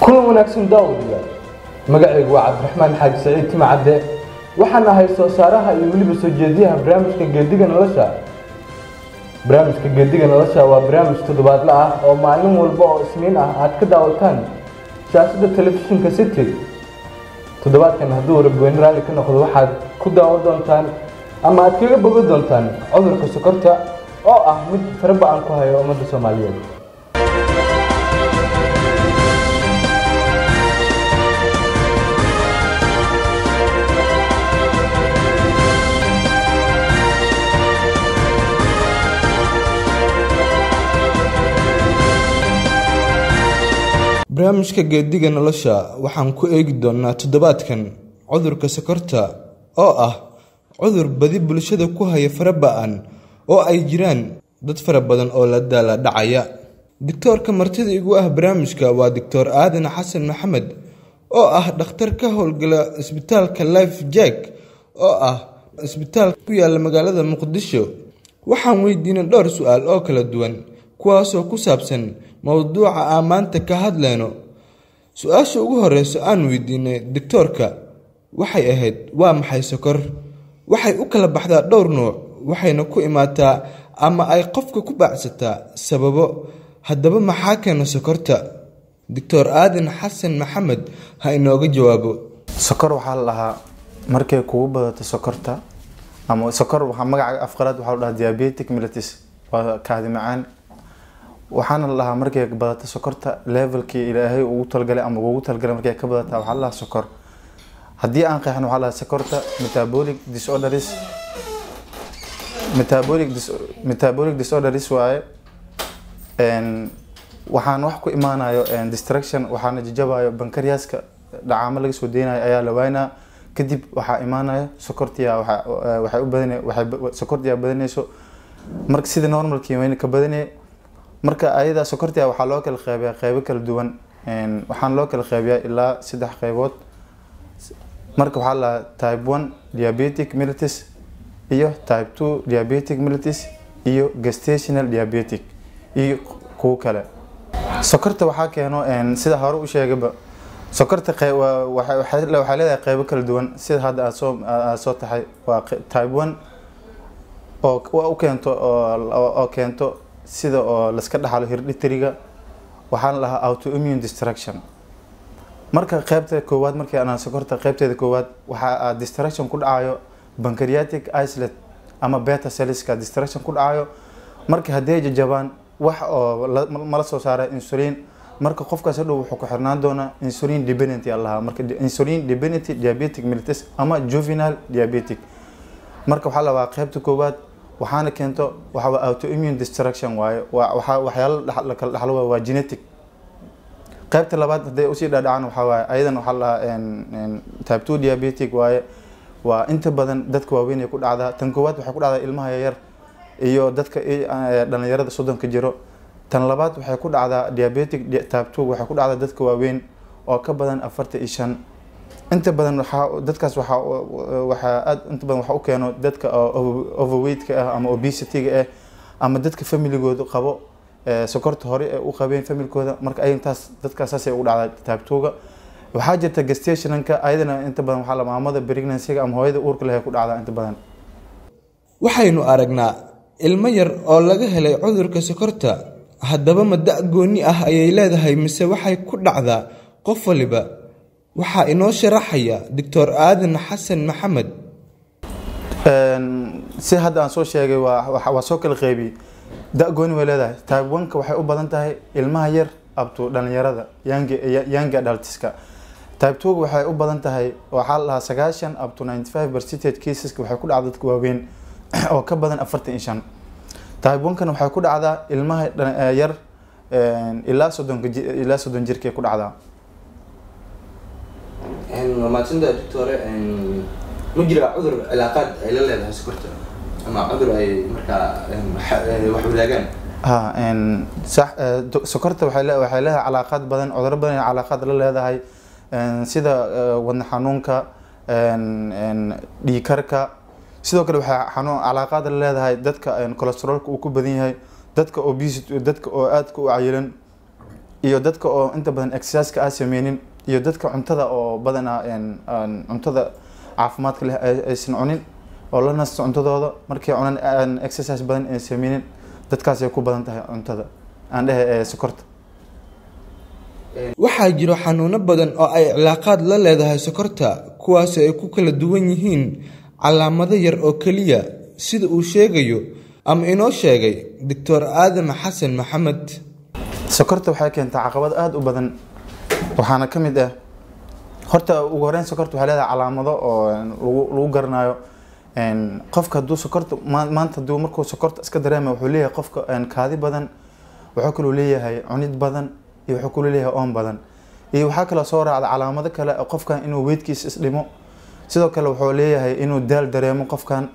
kulan wanaagsan daawadiya magacaygu waa cabdiraxmaan xaaji saciid tima cadde waxaan ahay soo saaraha iyo weliba soo jeediyaha barnaamijka geediga nolosha barnaamijka geediga nolosha waa barnaamij toddobaadle ah oo maalin walba oo isniin ah aad ka daawataan shaashada telefishinka city toddobaadkan hadduu rabweyne raalli ka noqdo waxaad ku daawan doontaan ama aad kaga boga doontaan cudurka sokorta oo ah mid faraba-an ku hayo ummadda soomaaliyeed barnaamijka geediga nolosha waxaan ku eegi doonaa toddobaadkan cudurka sokorta oo ah cudur badi bulshada ku haya faraba-an oo ay jiraan dad fara badan oo la daala dhacaya doctoorka martida igu ah barnaamijka waa doctor aadan xasan maxamed oo ah dhakhtar ka howlgala isbitaalka life jack oo ah isbitaal ku yaala magaalada muqdisho waxaan weydiinay dhowr su-aal oo kala duwan kuwaasoo ku saabsan mowduuca aan maanta ka hadlayno su-aasha ugu horeyso aan weydiinay doctoorka waxay ahayd waa maxay sokor waxay u kala baxdaa dhowr nuuc waxayna ku imaataa ama ay qofka ku baacsataa sababo haddaba maxaa keena sokorta doctor aadan xasan maxamed ha inooga jawaabo sokor waxaa la dhahaa markay kugu badato sokorta ama sokor waxaa magaca afqalaad waxaa la dhahaa diabetic mellitus waa kaadi macaan waxaana la dhahaa markay badato sokorta levelkii ilaahay ugu talgalay ama ugu talgalay markay ka badataa waxaa la dhahaa sokor haddii aan qeexno waxaa la dhahaa sokorta metabolic disorders metabolic dis metabolic disorders waaye waxaan wax ku imaanayo distraction waxaana jajabayo bankaryaska dhacaamo laga soo deynayo ayaa la waynaa kadib waxaa imaanaya sokortiya waxay u badan sokortiya badanayso marka sida normalkii wayna ka badanaya marka ayada sokortiya waxaa loo kala qeybiyaa qeybo kala duwan waxaan loo kala qeybiyaa ilaa saddex qeybood marka waxaa la type one diabetic mellitus iyo type two diabetic mellitus iyo gestational diabetic iyo kuwo kale sokorta waxaa keeno sida hore u sheegaba sokorta waxay leedahay qeybo kala duwan sida hadda aad soo aad soo tahay waa type one oo u keento oo keento sida oo laska dhaxlo hirdhitriga waxaana lahaa autoimmune destruction marka qeybta koowaad markii anaa sokorta qeybteeda koowaad waxaa destruction ku dhacayo pancreatic isolate ama beta cellska destruction ku dhacayo marka haddii ay jajabaan wax oo mala soo saara insulin marka qofkaas hadhow wuxuu ku xirnaan doonaa insulin dependent yaa lahaa marka insulin dependent diabetic mellitus ama juvenile diabetic marka waxaa labaa qeybta koowaad waxaana keento waxaa autoimmune destruction waaye waa waxyaalo la kala dhaxlo waa genetic qaybta labaad hadday usii dhaadhacaan waxaa waaye ayadan waxaa lahaa type two diabetic waaye waa inta badan dadka waaweyn ay ku dhacdaa tan koowaad waxay ku dhacdaa ilmaha yaryar iyo dadka dhalinyarada soddonka jiro tan labaad waxay ku dhacdaa diabetic type two waxay ku dhacdaa dadka waaweyn oo ka badan afartan iyo shan inta badan waxaa dadkaas waxaa waxaa aad inta badan waxa u keeno dadka overweightka ah ama obesity-ga ah ama dadka familigooda qabo sokorta hore ee u qabeen familkooda marka ay intaas dadkaas saasay ugu dhacdaa taabtooga waxaa jirta gestationanka ayadana inta badan waxaa la maamada pregnancy-ga ama hooyada uurka leh ku dhacdaa inta badan waxaynu aragnaa ilmo yar oo laga helay cudurka sokorta haddaba ma da' gooni ah ayay leedahay mise waxay ku dhacdaa qof waliba waxaa inoo sharaxaya doctor aadan xasan maxamed si hadda aan soo sheegay waa soo kala qeybiyey da-gooni way leedahay type one-ka waxay u badan tahay ilmaha yar abto dhalinyarada yanga adultiska type two waxay u badan tahay waxaa la dhahaa sagaashan up to ninety five percentage caseska waxay ku dhacda dadka waaweyn oo ka badan afartan iyo shan type one-kana waxay ku dhacdaa ilmaha yar ilaa soddonka ilaa soddon jirkay ku dhacdaa maadsantaa doctore ma jira cudur cilaaqaad ay la leedahay sokorta ama cudur ay markaa wax wadaagaan ha sax sokorta waxay le waxay leedahay calaaqaad badan cuduro badan ay calaaqaad la leedahay sida wadna xanuunka dhiikarka sidoo kale waxay xanuun calaaqaad la leedahay dadka cholesterolka uu ku badan yahay dadka obesity dadka oo aadka u cayilan iyo dadka oo inta badan exerciseka aan sameynin iyo dadka cuntada oo badanaa een, aan cuntada caafimaadka leh ay- aysan cunin oo la nasto cuntadooda markay cunan aan exercise badan ay sameynin dadkaasay ku badan tahay cuntada aan dhehe ee sokorta waxaa jiro xanuuno badan oo ay cilaaqaad la leedahay sokorta kuwaas ay ku kala duwan yihiin calaamado yar oo keliya sida uu sheegayo ama inoo sheegay doctor aadam xasan maxamed sokorta waxay keentaa caqabad aada u badan waxaana ka mid ah horta ugu horeyn sokorta waxay leedahay calaamado oo lagu lagu garanayo een, qofka hadduu sokorta maa- maanta hadduu markuu sokorta iska dareema wuxuu leeyahay qofka een, kaadi badan wuxuu kaloo leeyahay cunid badan iyo wuxuu kaloo leeyahay oon badan iyo waxaa kaloo soo raacda calaamado kale oo qofkan inuu weydkiisa isdhimo sidoo kale wuxuu leeyahay inuu daal dareemo qofkan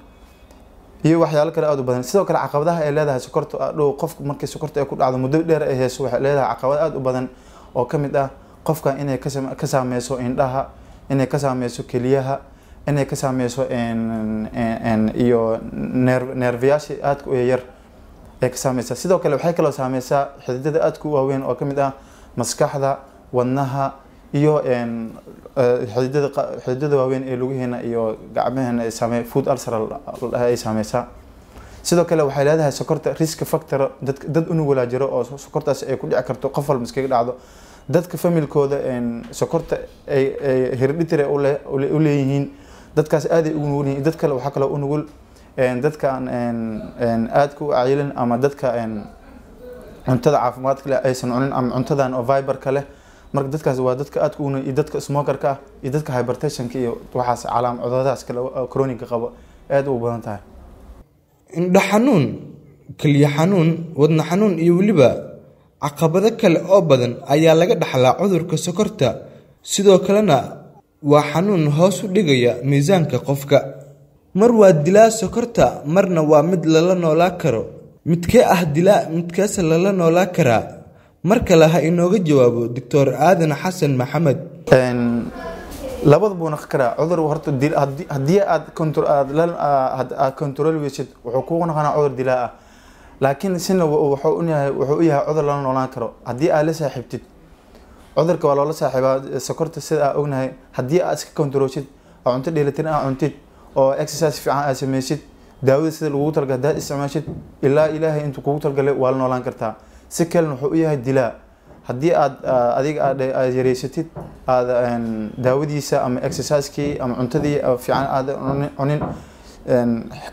iyo waxyaalo kale aada u badan sidoo kale caqabadaha ay leedahay sokorta ah, dhow qofku markii sokorta ay ku dhacdo muddo dheer ay hayso waxay leedahay caqabad aada u badan oo ka mid ah qofka inay ka sam- ka saameyso indhaha inay ka saameyso keliyaha inay ka saameyso een- een- een- iyo neer neerfayaasha aadka u yar ay ka saameysaa sidoo kale waxay kaloo saameysaa xididada aadka u waaweyn oo ka mid ah maskaxda wadnaha iyo een, eh, xididada qa- xididada waaweyn ee lugaheena iyo gacmaheena ay saame food ulcer la- la- ay saameysaa sidoo kale waxay leedahay sokorta risk factor dad dad unugulaa jiro oo so- sokortaas ay ku dhici karto qof walba iskaga dhacdo dadka familkooda een, sokorta ay ay hereditary u le- u le- u leeyihiin dadkaas aaday ugu nugul yihiin dad kale waxaa kaloo u nugul een, dadka aan een, een, aadka u cayilin ama dadka een, cuntada caafimaadka leh aysan cunin ama cuntadan oo viberka leh marka dadkaas waa dadka aadka u nugul iyo dadka smokerka ah iyo dadka hypertensionka iyo waxaas calaam cuduradaas kale oo chronic qaba aad u badan tahay indho xanuun keliya xanuun wadna xanuun iyo weliba caqabado kale oo badan ayaa laga dhaxlaa cudurka sokorta sidoo kalena waa xanuun hoos u dhigaya miisaanka qofka mar waa dilaa sokorta marna waa mid lala noolaa karo midkee ah dilaa midkeese lala noolaa karaa mar kale ha inooga jawaabo doctor aadan xasan maxamed Een, labada buu naqon karaa cudur horta dil- haddii- haddii aad contro- aad la- aa- had- aad control weysid wuxuu kugu noqonaa cudur dilaa ah laakiin sina wu- wuxuu u yahay wuxuu u yahay cudur lala noolaan karo haddii aad la saaxiibtid cudurka waa loola saaxiibaa sokorta sida aa ognahay haddii aad iska controlshid oo cunto dheelitiran aa cuntid oo exercise fiican aad sameysid daawada sida lagugu talgalay haddaad isticmaashid ilaa ilaahay intuu kugu talgalay waa la noolaan kartaa si kalena wuxuu u yahay dilaa haddii aad aa, adiga aad aad yareysatid aad een, daawadiisa ama exercisekii ama cuntadii oo fiican aad cunin- cunin een,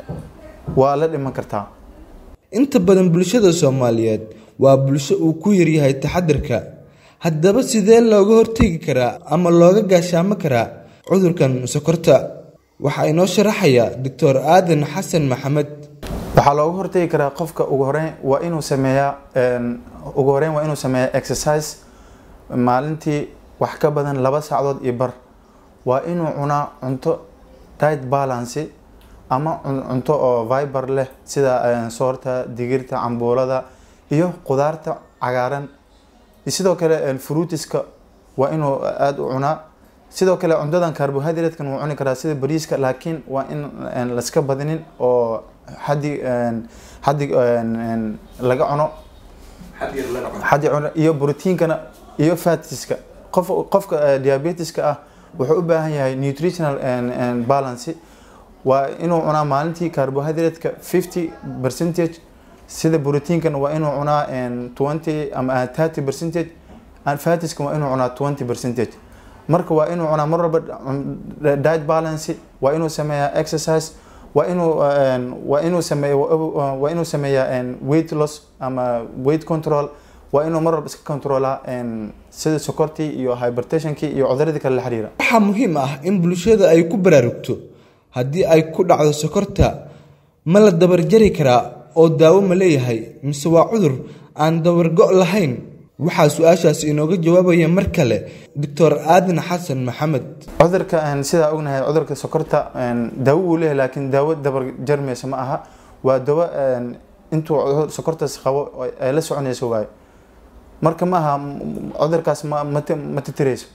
waa la dhiman kartaa inta badan bulshada soomaaliyeed waa bulsho uu ku yaryahay taxadirka haddaba sidee looga hortegi karaa ama looga gaashaamo karaa cudurkan sokorta waxaa inoo sharaxaya doctor aadan xasan maxamed waxaa looga hortagi karaa qofka ugu horeyn waa inuu sameeyaa een, ugu horeyn waa inuu sameeyaa exercise maalintii wax ka badan laba saacadood iyo bar waa inuu cunaa cunto diet balance ama cun- cunto oo viber leh sida een, soorta digirta cambuulada iyo qudaarta cagaaran iyo sidoo kale een, fruitiska waa inuu aada u cunaa sidoo kale cuntadan carbohydratekan wuu cuni karaa sida bariiska laakiin waa in een, laska badinin oo xaddi een, xaddi een, een, laga cuno xad yar laga cuno xaddi cuno iyo proteinkana iyo fatiska qof qofka eh, diabetiska ah wuxuu u baahan yahay nutritional and, and balance waa inuu cunaa maalintii carbohydrate-ka 50 percentage sida proteinkana waa inuu cunaa een, 20 ama 30 percentage and fatiska waa inuu cunaa 20 percentage marka waa inuu cunaa mar walba um, diet balance waa inuu sameeyaa exercise waa inuu een, waa inuu sameeya waa inuu sameeyaa een, weight loss ama weight control waa inuu mar walba iska controlaa een, sida sokortii iyo hypertensionkii iyo cuduradii kale la xiriira waxaa muhiim ah in bulshada ay ku baraarugto haddii ay ku dhacdo sokorta ma la dabarjari karaa oo daawo ma leeyahay mise waa cudur aan dabargo' lahayn waxaa su-aashaasi inooga jawaabaya mar kale doctor aadan xasan maxamed cudurka een, sidaa ognahay cudurka sokorta een, daawo uu leeyahay laakiin daawo dabar jarmaysa ma aha waa dawo een, intuu cudur- sokortaas qabo oo ay la soconayso waayo marka ma aha m- m- cudurkaas ma ma ti- ma titirayso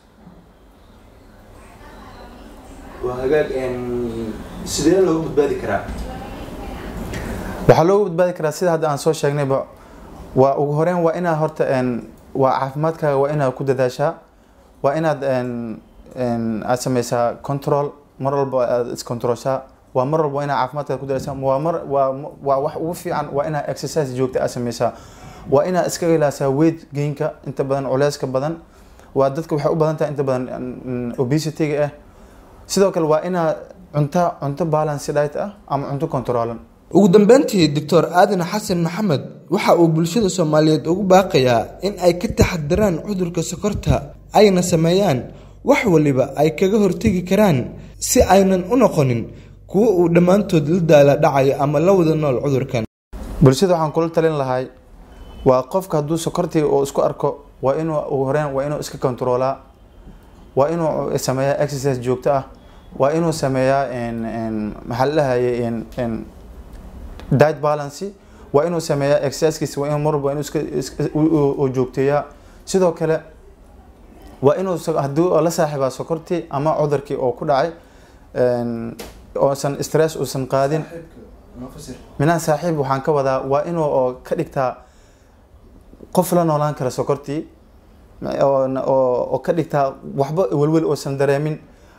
waa hagaag een, sidee looga badbaadi karaa waxaa looga badbaadi karaa sida hadda aan soo sheegnayba waa ugu horeyn waa inaa horta een, waa caafimaadkaaga waa inaad ku dadaashaa waa inaad een, een, aad sameysaa control mar walba aad iscontrolshaa waa mar walba waa inaad caafimaadkaada ku dadaashaa waa mar waa waa wax ugu fiican waa inaad exercise joogta aad sameysaa waa inaad iska ilaasaa weight gainka inta badan culeyska badan waa dadka waxay u badan tahay inta badan mm, obesity-ga ah sidoo kale waa inaad cunto cunto balance diet ah ama cunto controlan ugu dambeyntii doctor aadan xasan maxamed waxa uu bulshada soomaaliyeed ugu baaqayaa in ay ka taxadiraan cudurka sokorta ayna sameeyaan wax waliba ay kaga hortegi karaan si aynan u noqonin kuwo uu dhammaantood la daala dhacayo ama la wada nool cudurkan bulshada waxaan kula talin lahay waa qofka hadduu sokortii uu isku arko waa inuu ugu horeyn waa inuu iska controlaa waa inuu sameeyaa exercise joogto ah waa inuu sameeyaa en- en, maxaa la dhahayay en- en, diet balance waa inuu sameeyaa exercisekiisa waa inuu mar walba waa inuu iska iska- u- u- u joogteeyaa sidoo kale waa inuu so- haddii uu la saaxiibaa sokortii ama cudurkii oo ku dhacay en, oosan stress uusan qaadin minaan saaxiib waxaan ka wadaa waa inuu oo ka dhigtaa qof la noolaan kara sokortii oo oo oo ka dhigtaa waxba welwel oosan dareemin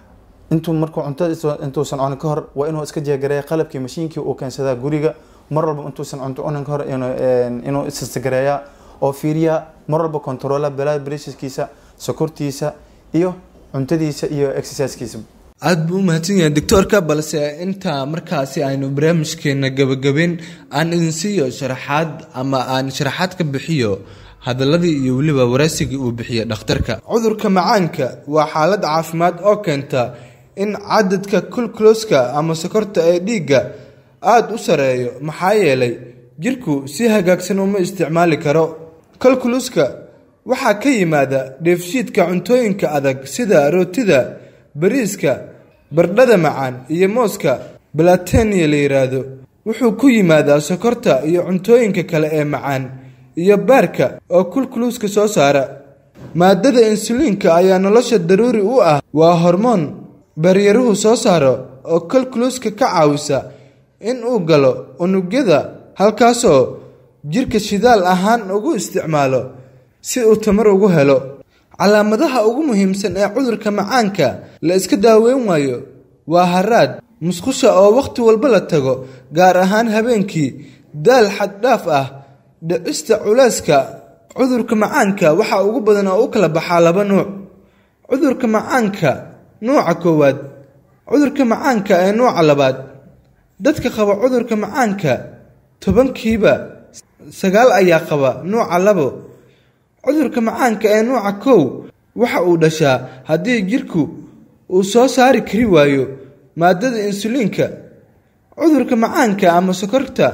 intuu markuu cunto intuusan cunin ka hor waa inuu iska jeegareeya qalabkii mashiinkii uu keensadaa guriga mar walba intuusan cunto cunin ka hor inuu een, inuu isistagareeyaa oo fiiriyaa mar walba controla blood pressurekiisa sokortiisa iyo cuntadiisa iyo exercisekiisa aada buu u mahadsan yahay doctoorka balse intaa markaasi aynu barnaamijkeena gabagabeyn aan idin siiyo sharaxaad ama aan sharaxaad ka bixiyo hadaladii iyo weliba waraysigii uu bixiyey dhakhtarka cudurka macaanka waa xaalad caafimaad oo keenta in cadadka kulkuloska ama sokorta ee dhiigga aada u sareeyo maxaa yeelay jirku si hagaagsan uma isticmaali karo kalkuluska waxaa ka yimaada dheefshiidka cuntooyinka adag sida rootida bariiska bardhada macaan iyo mooska balatenia la yidhaahdo wuxuu ku yimaadaa sokorta iyo cuntooyinka kale ee macaan iyo baarka oo kulkuluska soo saara maadada insuliinka ayaa nolosha daruuri u ah waa hormoon baryaruhu soo saaro oo kalkuluska ka caawisa in uu galo unugyada halkaasoo jirka shidaal ahaan ugu isticmaalo si uu tamar ugu helo calaamadaha ugu muhiimsan ee cudurka macaanka la iska daaweyn waayo waa haraad musqusha oo wakhti walba la tago gaar ahaan habeenkii daal xaddhaaf ah dhicista culeyska cudurka macaanka waxaa ugu badan oo u kala baxaa laba nuuc cudurka macaanka nuuca koowaad cudurka macaanka ee nuuca labaad dadka qaba cudurka macaanka tobankiiba sagaal ayaa qaba nuuca labo cudurka macaanka ee nuuca kow waxa uu dhashaa haddii jirku uu soo saari kari waayo maadada insuliinka cudurka macaanka ama sokorta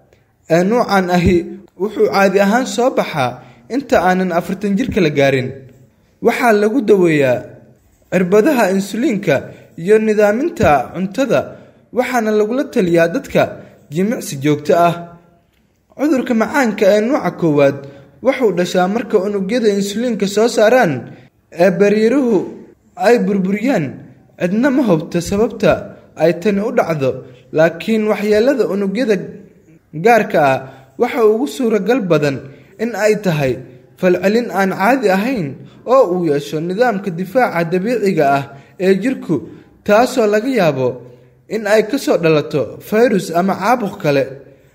ee nuucan ahi wuxuu caadi ahaan soo baxaa inta aanan afartan jirka la gaarin waxaa lagu daweeyaa cirbadaha insuliinka iyo nidaaminta cuntada waxaana lagula taliyaa dadka jimicsi joogto ah cudurka macaanka ee nuuca koowaad wuxuu dhashaa marka unugyada insuliinka soo saaraan ee baryaruhu ay burburiyaan cidna ma hubta sababta ay tani u dhacdo laakiin waxyeelada unugyada gaarka ah waxa ugu suuragal badan in ay tahay falcelin aan caadi ahayn oo uu yeesho nidaamka difaaca dabiiciga ah ee jirku taasoo laga yaabo in ay kasoo dhalato fayrus ama caabuq kale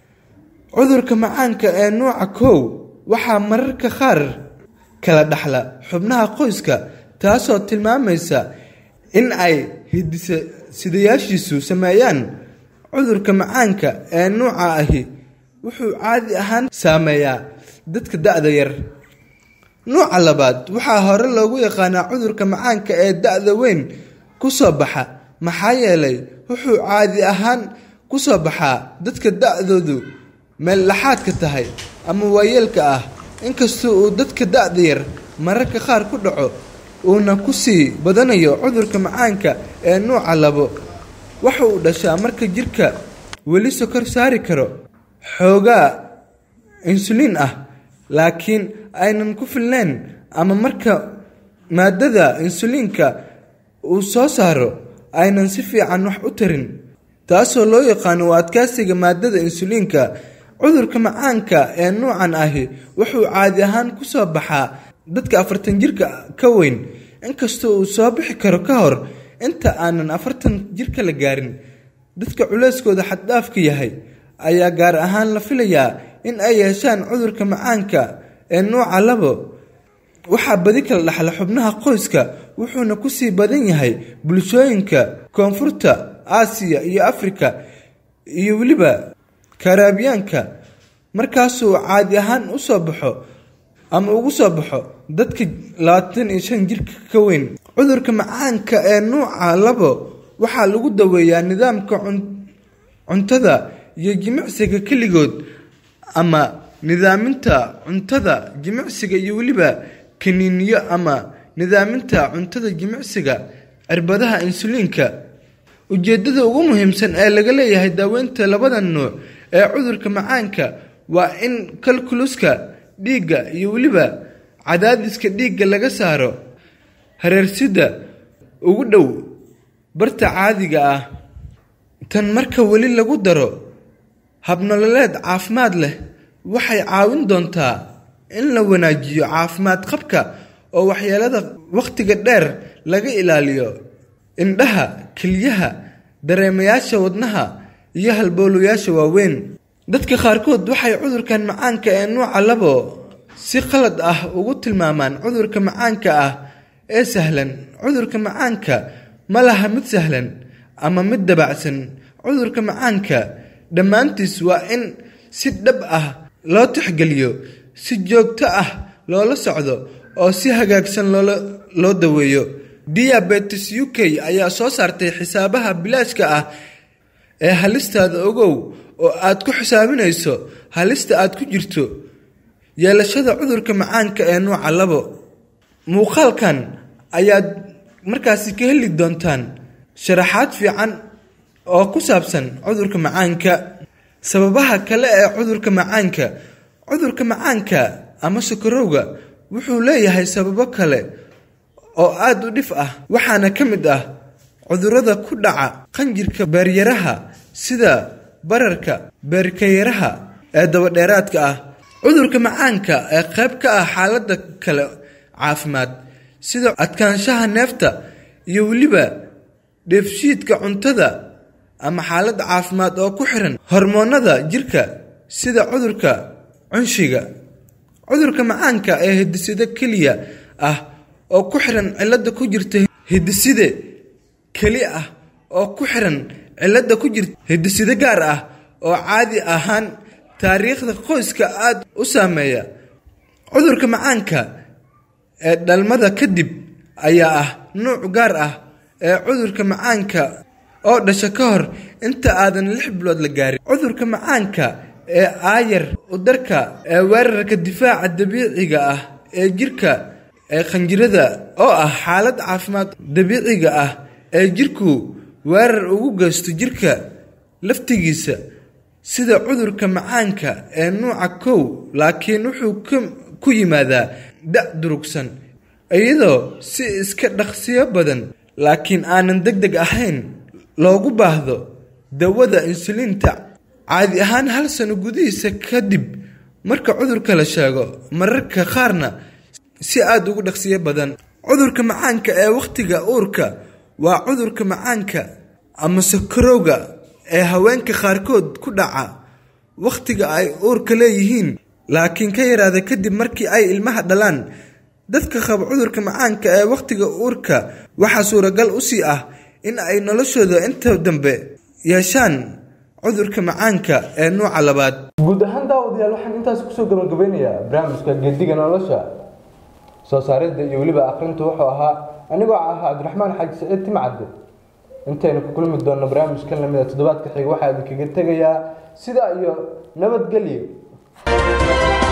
cudurka macaanka ee nuuca kow waxaa mararka qaar kala dhaxla xubnaha qoyska taasoo tilmaamaysa in ay hidisidayaashiisu sameeyaan cudurka macaanka ee nuuca ahi wuxuu caadi ahaan saameeyaa dadka da-da yar nuuca labaad waxaa hore loogu yaqaanaa cudurka macaanka ee da-da weyn ku soo baxa maxaa yeelay wuxuu caadi ahaan ku soo baxaa dadka da-doodu meel laxaadka tahay ama waayeelka ah inkastoo uu dadka da-da yar mararka qaar ku dhaco uuna ku sii badanayo cudurka macaanka ee nuuca labo waxa uu dhashaa marka jirka weli sokor saari karo xoogaa insuliin ah laakiin aynan ku filnayn ama marka maadada insuliinka uu soo saaro aynan si fiican wax u tarin taasoo loo yaqaano u adkaysiga maadada insuliinka cudurka macaanka ee nuucan ahi wuxuu caadi ahaan ku soo baxaa dadka afartan jirka ka weyn inkastoo uu soo bixi karo ka hor inta aanan afartan jirka la gaarin dadka culeyskooda xaddhaafka yahay ayaa gaar ahaan la filayaa in ay yeeshaan cudurka macaanka ee nuuca labo waxaa badi kala dhaxla xubnaha qoyska wuxuuna kusii badan yahay bulshooyinka koonfurta aasiya iyo afrika iyo weliba karaabiyaanka markaasuu caadi ahaan u soo baxo ama ugu soo baxo dadka labaatan iyo shan jirka ka weyn cudurka macaanka ee nuuca labo waxaa lagu daweeyaa nidaamka cuntada iyo jimicsiga keligood ama nidaaminta cuntada jimicsiga iyo weliba kaniiniyo ama nidaaminta cuntada jimicsiga cirbadaha insuliinka ujeedada ugu muhiimsan ee laga leeyahay daaweynta labadan nuuc ee cudurka macaanka waa in kalkuluska dhiigga iyo weliba cadaadiska dhiigga laga saaro hareersida ugu dhow barta caadiga ah tan marka weli lagu daro habnololeed caafimaad leh waxay caawin doontaa in la wanaajiyo caafimaad qabka oo waxyeelada wakhtiga dheer laga ilaaliyo indhaha keliyaha dareemayaasha wadnaha iyo halbowlayaasha waaweyn dadka qaarkood waxay cudurkan macaanka ee nuuca labo si qalad ah ugu tilmaamaan cudurka macaanka ah ee sahlan cudurka macaanka ma laha mid sahlan ama mid dabacsan cudurka macaanka dhammaantiis waa in si dhab ah loo tixgeliyo si joogto ah loola socdo oo si hagaagsan loola loo daweeyo diabetes u k ayaa soo saartay xisaabaha bilaashka ah ee halistaada ogow oo aad ku xisaabinayso halista aad ku jirto yeelashada cudurka macaanka ee nuuca labo muuqaalkan ayaad markaasi ka heli doontaan sharaxaad fiican oo ku saabsan cudurka macaanka sababaha kale ee cudurka macaanka cudurka macaanka ama sokorowga wuxuu leeyahay sababo kale oo aada u dhif ah waxaana ka mid ah cudurrada ku dhaca qanjirka beeryaraha sida bararka beerkayaraha ee dabadheeraadka ah cudurka macaanka ee qayb ka ah xaaladda kale caafimaad sida adkaanshaha neefta iyo weliba dheefshiidka cuntada ama xaalad caafimaad oo ku xiran hormoonada jirka sida cudurka cunshiga cudurka macaanka ee hidiside keliya ah oo ku xiran cilada ku jirta hidiside keli ah oo ku xiran cilada ku jirta hidiside gaar ah oo caadi ahaan taariikhda qoyska aada u saameeya cudurka macaanka ee dhalmada kadib ayaa ah nuuc gaar ah ee cudurka macaanka oo dhasha ka hor inta aadan lix bilood la gaarin cudurka macaanka ee aayar udarka ee weerarka difaaca dabiiciga ah ee jirka ee khanjirada oo ah xaalad caafimaad dabiiciga ah ee jirku weerar ugu geysto jirka laftigiisa sida cudurka macaanka ee nuuca kow laakiin wuxuu ku yimaadaa da' durugsan iyadoo si iska dhaqsiyo badan laakiin aanan deg deg ahayn loogu baahdo dawada insuliinta caadi ahaan hal sano gudihiisa kadib marka cudurka la sheego mararka qaarna si aada ugu dhaqsiyo badan cudurka macaanka ee wakhtiga uurka waa cudurka macaanka ama sakarowga ee haweenka qaarkood ku dhaca wakhtiga ay uurka leeyihiin laakiin ka yaraada kadib markii ay ilmaha dhalaan dadka qaba cudurka macaanka ee wakhtiga uurka waxaa suuragal u sii ah in ay noloshooda inta dambe yeeshaan cudurka macaanka ee nuuca labaad guud ahaan daawadayaal waxaan intaas kusoo gabagabeynayaa barnaamijka geediga nolosha soo saaridda iyo weliba aqrinta wuxuu ahaa anigoo ahaa cabdiraxmaan xaaji saciid timcadde intaynu ku kulmi doonno barnaamijkan lamida toddobaadka xiga waxaa idinkaga tegayaa sidaa iyo nabadgelyo